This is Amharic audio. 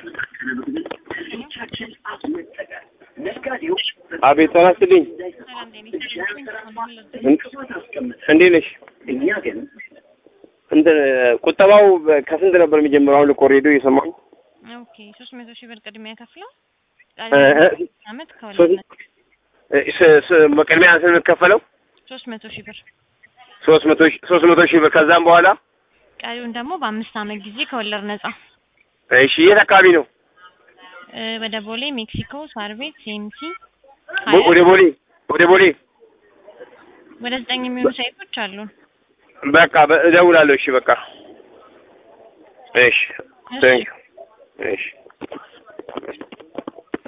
አቤት ጤና ይስጥልኝ። እንዴት ነሽ? እንትን ቁጠባው ከስንት ነበር የሚጀምረው? አሁን ልኮ ሬዲዮ እየሰማሁኝ ኦኬ ሶስት መቶ ሺህ ብር ቅድሚያ ከፍለው እ እ አመት ከሁለት ስ- ስ- በቅድሚያ ስንት የምትከፈለው? ሶስት መቶ ሺህ ብር ሶስት መቶ ሺህ ሶስት መቶ ሺህ ብር ከዛም በኋላ ቀሪውን ደግሞ በአምስት አመት ጊዜ ከወለድ ነጻ እሺ የት አካባቢ ነው? እ ወደ ቦሌ ሜክሲኮ ሳር ቤት ሲኤምሲ ቦ- ወደ ቦሌ ወደ ቦሌ ወደ ዘጠኝ የሚሆኑ ሳይቶች አሉን። በቃ በ- እደውላለሁ። እሺ በቃ እሺ ቴንክ እሺ